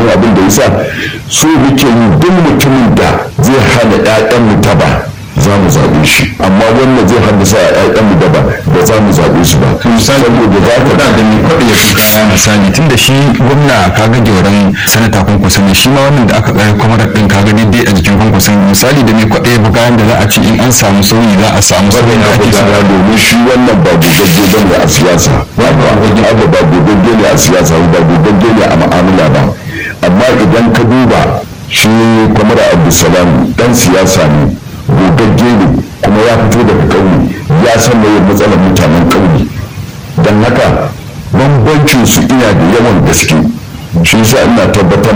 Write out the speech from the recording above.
domin abin da yasa so muke yi duk mutumin da zai hana 'ya'yan mu taba za mu zaɓe shi amma wannan zai haddasa a 'ya'yan mu daba ba za mu zaɓe shi ba saboda za ka da da mai kwaɗa ya fi kaya misali tun da shi gwamna ka ga gyauran sanata kwankwasa ne shi ma wannan da aka tsare kwamarar ɗin ka ga daidai a jikin kwankwasa misali da mai kwaɗa ya fi kayan da za a ce in an samu sauyi za a samu sauyi da ake so gudana domin shi wannan ba gogagge ba ne a siyasa ba ba abu ba gogagge ne a siyasa ba gogagge ne a mu'amala ba amma idan ka duba shi kwamara abdulsalam dan siyasa ne gogagge ne kuma ya fito daga ƙauye ya san me matsalar mutanen ƙauye don haka bambancin su ina da yawan gaske shi yasa ina tabbatar